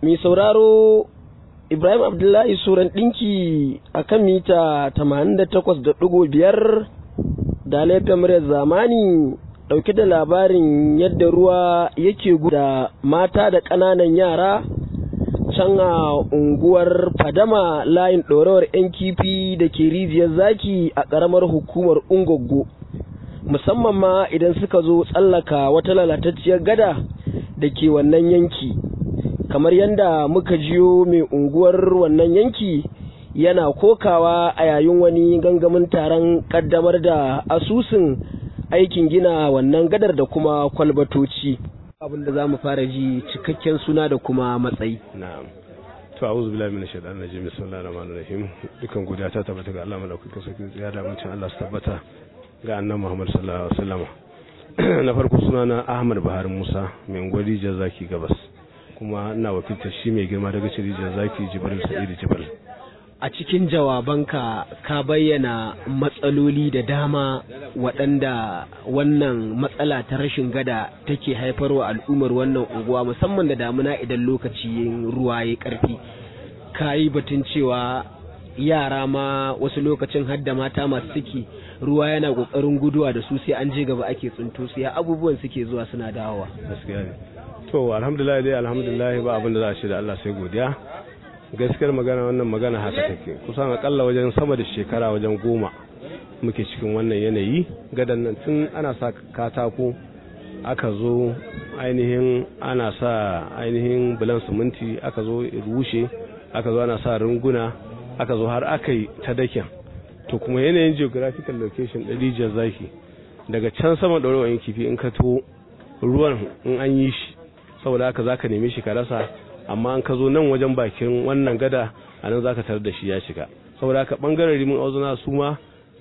mai sauraro Ibrahim Abdullahi Suran ɗinki a kan mita 88.5 da laifin muryar zamani ɗauke da labarin yadda ruwa yake da mata da ƙananan yara can a unguwar Fadama layin ɗorawar 'yan kifi da ke rijiyar zaki a ƙaramar hukumar Ungoggo. Musamman ma idan suka zo tsallaka wata lalatacciyar gada da ke wannan yanki. kamar yadda muka jiyo mai unguwar wannan yanki yana kokawa a yayin wani gangamin taron kaddamar da asusun aikin gina wannan gadar da kuma kwalbatoci abinda za mu fara ji cikakken suna da kuma matsayi na'am to a'udhu billahi minash shaitanir rajim bismillahir rahmanir rahim dukan godiya ta tabbata ga Allah madaukakin sarki ya da mutum Allah su tabbata ga annabi Muhammad sallallahu alaihi wasallam na farko sunana Ahmad Bahar Musa mai ungwari Jazaki Gabas kuma ina wakiltar shi mai girma daga cirijin zaki jibril sa'idu jibril a cikin jawabanka ka bayyana matsaloli da dama waɗanda wannan matsala ta rashin gada take haifarwa al'ummar wannan unguwa musamman da damuna idan lokacin ruwa ya ƙarfi ka yi batun cewa yara ma wasu lokacin hadda mata masu ciki ruwa yana ƙoƙarin guduwa da su sai an je gaba ake tsinto su ya abubuwan suke zuwa suna dawowa gaskiya ne to alhamdulillah dai alhamdulillah ba abin da za a ce da Allah sai godiya gaskiyar magana wannan magana haka take kusan akalla wajen sama da shekara wajen goma muke cikin wannan yanayi gadan nan tun ana sa katako aka zo ainihin ana sa ainihin bulan siminti aka zo rushe aka zo ana sa runguna aka zo har aka yi ta dakin to kuma yanayin geographical location ɗin rijiyar zaki daga can sama ɗaurawa kifi in ka to ruwan in an yi shi saboda haka zaka neme shi ka rasa amma an ka zo nan wajen bakin wannan gada a nan zaka tarar da shi ya shiga saboda haka bangaren rimin auzuna su ma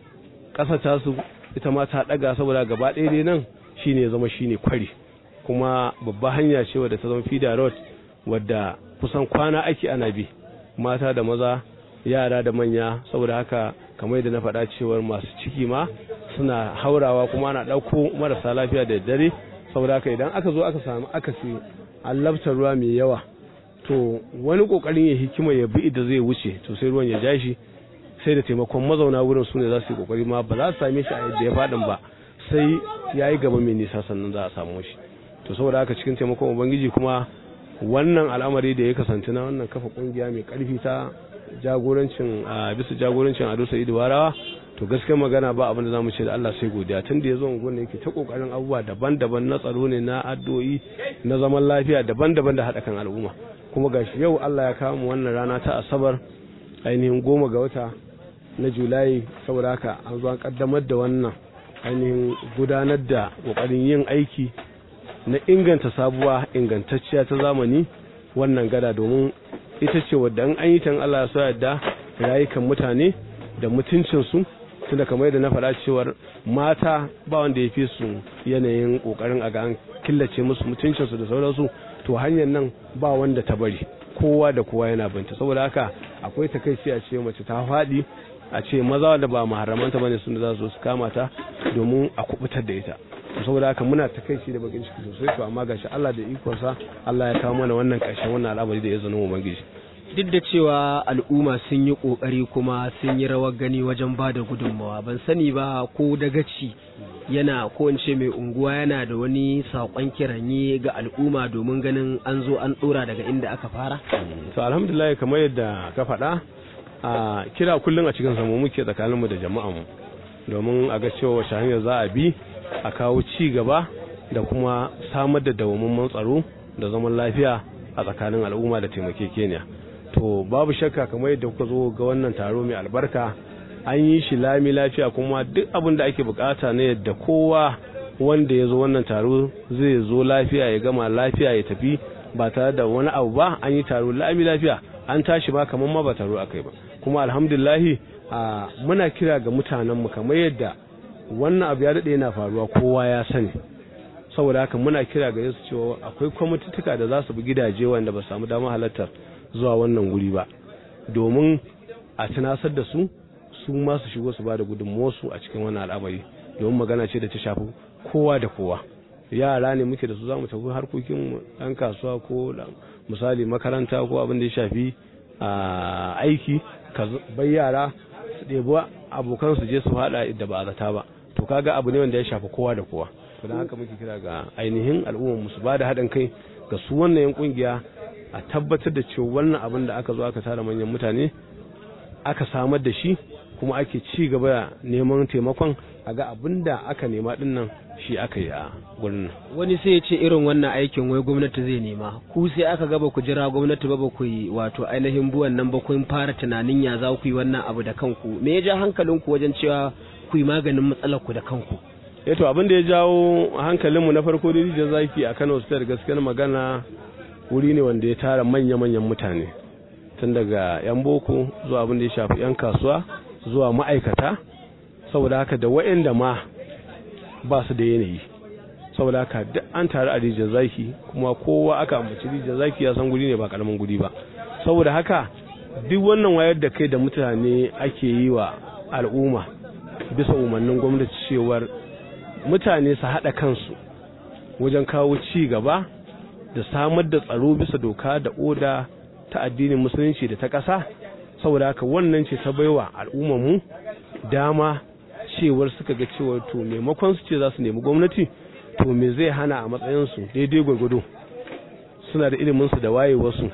ƙasa ta su ita ma ta daga saboda gaba ɗaya dai nan shine zama shine kwari kuma babba hanya ce wadda ta zama fida road wadda kusan kwana ake ana bi mata da maza yara da manya saboda haka kamar yadda na faɗa cewar masu ciki ma suna haurawa kuma ana ɗauko marasa lafiya da dare saboda haka idan aka zo aka samu akasi allabtar ruwa mai yawa to wani kokarin ya hikima ya bi da zai wuce to sai ruwan ya ja shi sai da taimakon mazauna wurin su ne za su yi kokari ma ba za su same shi a yadda ya faɗin ba sai ya yi gaba mai nisa sannan za a samu shi to saboda haka cikin taimakon ubangiji kuma wannan al'amari da ya kasance na wannan kafa kungiya mai karfi ta jagorancin a bisa jagorancin ado sa'idu warawa to gaskiyar magana ba abin da zamu ce da Allah sai godiya tun da ya zo unguwar yake ta kokarin abubuwa daban-daban na tsaro ne na addu'o'i na zaman lafiya daban-daban da haɗa kan al'umma kuma gashi yau Allah ya kawo mu wannan rana ta asabar ainihin goma ga wata na julai saboda haka an zo an kaddamar da wannan ainihin gudanar da kokarin yin aiki na inganta sabuwa ingantacciya ta zamani wannan gada domin ita ce wadda an yi tan Allah ya so yadda rayukan mutane da mutuncinsu tunda kamar yadda na faɗa cewar mata ba wanda ya fi su yanayin ƙoƙarin a ga an killace musu mutuncinsu da sauransu to hanyar nan ba wanda ta bari kowa da kowa yana binta saboda haka akwai takaici a ce mace ta faɗi a ce maza da ba maharamanta bane sun da za su kama ta domin a kubutar da ita saboda haka muna takaici da bakin ciki sosai to amma gashi Allah da ikonsa Allah ya kawo mana wannan ƙarshen wannan al'amari da ya zama ubangiji duk da cewa al'umma sun yi ƙoƙari kuma sun yi rawar gani wajen ba da gudunmawa ban sani ba ko dagaci yana ko in ce mai unguwa yana da wani saƙon kiranye ga al'umma domin ganin an zo an ɗora daga inda aka fara to alhamdulillah kamar yadda ka faɗa a kira kullum a cikin samu muke tsakaninmu da jama'anmu domin a ga cewa wace hanyar za a bi a kawo ci gaba da kuma samar da dawamamman tsaro da zaman lafiya a tsakanin al'umma da taimakekeniya to babu shakka kamar yadda kuka zo ga wannan taro mai albarka an yi shi lami lafiya kuma duk abin da ake bukata ne yadda kowa wanda ya zo wannan taro zai zo lafiya ya gama lafiya ya tafi ba tare da wani abu ba an yi taro lami lafiya an tashi ba kamar ma ba taro akai ba kuma alhamdulillahi muna kira ga mutanenmu kamar yadda wannan abu ya daɗe yana faruwa kowa ya sani saboda haka muna kira ga su cewa akwai kwamitituka da za su bi gidaje wanda ba samu damar halartar zuwa wannan guri ba domin a tunasar da su su ma su shigo su ba da gudunmuwarsu a cikin wannan al'amari domin magana ce da ta shafi kowa da kowa yara ne muke da su za mu tafi harkokin ɗan kasuwa ko misali makaranta ko abin da ya shafi aiki ka bai yara su ɗebi abokan su je su haɗa da ba a zata ba to kaga abu ne wanda ya shafi kowa da kowa to don haka muke kira ga ainihin al'ummar su ba da haɗin kai ga su wannan yan kungiya a tabbatar da cewa wannan abin da aka zo aka tara manyan mutane aka samar da shi kuma ake ci gaba neman taimakon a ga abin da aka nema din nan shi aka yi a gurin wani sai ya ce irin wannan aikin wai gwamnati zai nema ku sai aka gaba ku jira gwamnati ba ba ku yi wato ainihin buwan nan ba kun fara tunanin ya za ku yi wannan abu da kanku me ya ja hankalinku wajen cewa ku yi maganin matsalar ku da kanku eh to abin da ya jawo hankalinmu na farko da rijiyar zaki a Kano State gaskiyar magana wuri ne wanda ya tara manya-manyan mutane tun daga 'yan boko zuwa abin da ya shafi 'yan kasuwa zuwa ma'aikata saboda haka da wa'anda ma ba su da yanayi saboda haka duk an taru a rijiyar zaki kuma kowa aka ambaci rijiyar zaki ya san guri ne ba karamin guri ba saboda haka duk wannan wayar da kai da mutane ake yi wa al'umma bisa umarnin gwamnati cewar mutane su haɗa kansu wajen kawo ci gaba da samar da tsaro bisa doka da oda ta addinin musulunci da ta ƙasa saboda haka wannan ce ta baiwa mu dama cewar suka ga cewar to maimakon su ce za su nemi gwamnati to me zai hana a matsayinsu daidai gwargwado suna da iliminsu da wayewarsu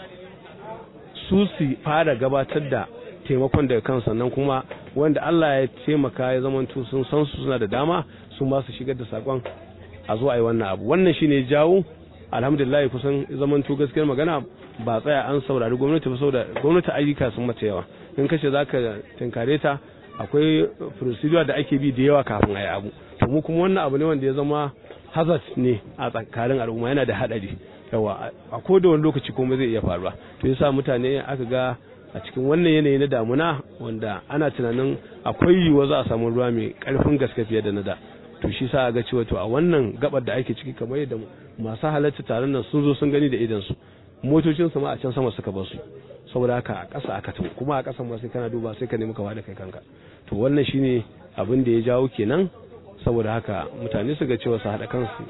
su su fara gabatar da taimakon daga kan sannan kuma wanda Allah ya taimaka ya zamanto sun san su suna da dama su ma su shigar da sakon a zo a yi wannan abu wannan shine jawo alhamdulillah kusan zamanto gaskiyar magana ba tsaya an saurari gwamnati ba saboda gwamnati ayyuka sun mata yawa in kace zaka tinkare ta akwai procedure da ake bi da yawa kafin a yi abu to mu kuma wannan abu ne wanda ya zama hazard ne a tsakanin al'umma yana da hadari yawa a koda wani lokaci kuma zai iya faruwa to yasa mutane aka ga a cikin wannan yanayi na damuna wanda ana tunanin akwai yiwuwa za a samu ruwa mai karfin gaske fiye da na da to shi sa ga cewa to a wannan gabar da ake ciki kamar yadda masu halarta taron nan sun zo sun gani da idan su motocin su ma a can sama suka bar su saboda haka a ƙasa aka tafi kuma a ƙasan ma sai kana duba sai ka nemi ka da kai kanka to wannan shine abin da ya jawo kenan saboda haka mutane su ga cewa su haɗa kansu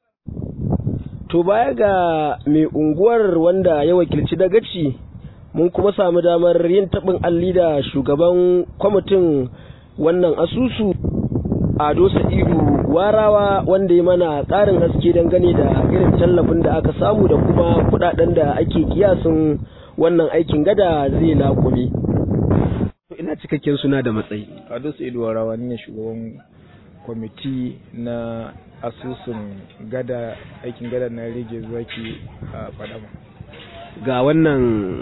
to baya ga mai unguwar wanda ya wakilci dagaci mun kuma samu damar yin taɓin alli da shugaban kwamitin wannan asusu ado sa'idu warawa wanda ya mana ƙarin haske dangane da irin tallafin da aka samu da kuma kuɗaɗen da ake kiyasin wannan aikin gada zai laƙume ina cikakken suna da matsayi ado sa'idu warawa ne shugaban kwamiti na asusun gada aikin gada na rage zaki a fadama ga wannan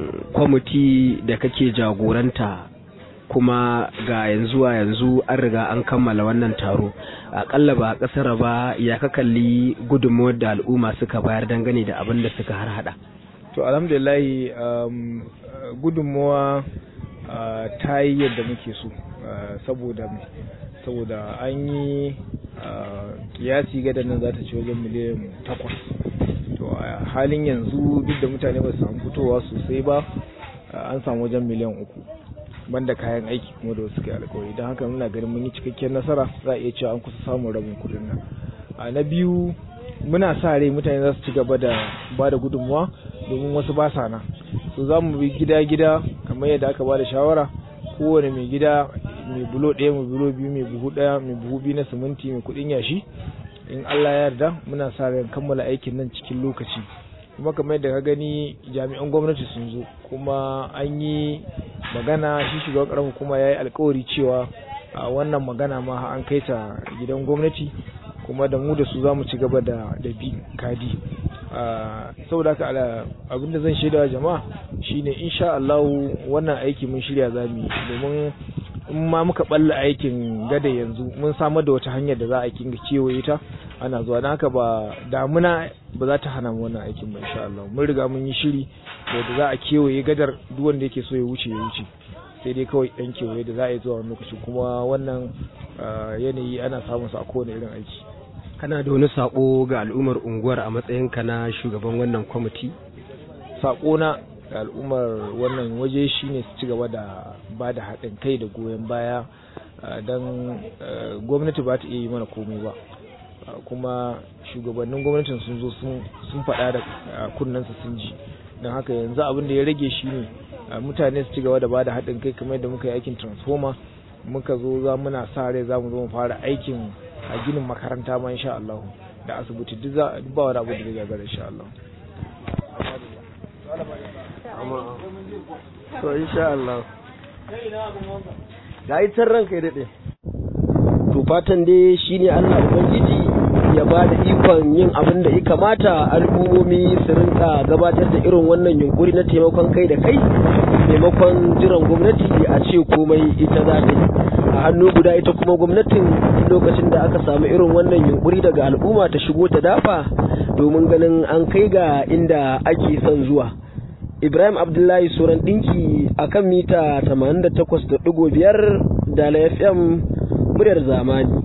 kwamiti da kake jagoranta kuma ga yanzu a yanzu an riga an kammala wannan taro akalla ba kasar ba ya ka kalli gudunmuwar da al'umma suka bayar dangane da abin da suka har hada to alhamdulillahi um, gudunmuwa uh, ta yi yadda muke so uh, saboda saboda an yi kiyasi gadan nan za ta ci wajen miliyan takwas to a halin yanzu duk da mutane ba su samu fitowa sosai ba an samu wajen miliyan uku banda kayan aiki kuma da wasu kai alkawari don haka muna ganin mun yi cikakkiyar nasara za a iya cewa an kusa samun rabin kudin nan a na biyu muna sa rai mutane za su ci gaba da ba da gudunmuwa domin wasu ba sa nan so za mu bi gida-gida kamar yadda aka ba da shawara kowane mai gida mai bulo ɗaya mai bulo biyu mai buhu ɗaya mai buhu biyu na siminti mai kuɗin yashi in Allah ya yarda muna sa ran kammala aikin nan cikin lokaci kuma kamar yadda ka gani jami'an gwamnati sun zo kuma an yi magana shi shugaban karamar hukuma ya yi alkawari cewa a wannan magana ma an kai ta gidan gwamnati kuma da mu da su za mu ci gaba da da bi kadi saboda haka abin da zan shaida jama'a shine insha Allah wannan aiki mun shirya zamu domin in ma muka balla aikin gada yanzu mun samar da wata hanyar da za a kinga kewaye ta ana zuwa don haka ba damuna ba za ta hana mu wannan aikin ba insha Allah mun riga mun yi shiri da za a kewaye gadar duk wanda yake so ya wuce ya wuce sai dai kawai dan kewaye da za a yi zuwa wani lokaci kuma wannan yanayi ana samun sa a kowane irin aiki kana da wani sako ga al'ummar unguwar a matsayinka na shugaban wannan kwamiti sako na ga al'ummar wannan waje shine su ci gaba da ba da haɗin kai da goyon baya don gwamnati ba ta iya yi mana komai ba kuma shugabannin gwamnatin sun zo sun faɗa da kunnensu sun ji don haka yanzu abin da ya rage shi ne mutane su ci gaba da bada haɗin kai kamar yadda muka yi aikin transformer muka zo za muna sa rai za mu zo mu fara aikin a ginin makaranta ma insha Allah da asibiti duk za ba wani abu da zai gagara insha Allah to insha Allah ga yi can ranka ya daɗe to fatan dai shine Allah ubangiji ya ba da ikon yin abin da ya kamata al'ummomi su rinka gabatar da irin wannan yunkuri na taimakon kai da kai maimakon jiran gwamnati a ce komai ita za ta yi a hannu guda ita kuma gwamnatin lokacin da aka samu irin wannan yunkuri daga al'umma ta shigo ta dafa domin ganin an kai ga inda ake son zuwa ibrahim abdullahi suran dinki akan mita 88.5 da fm muryar zamani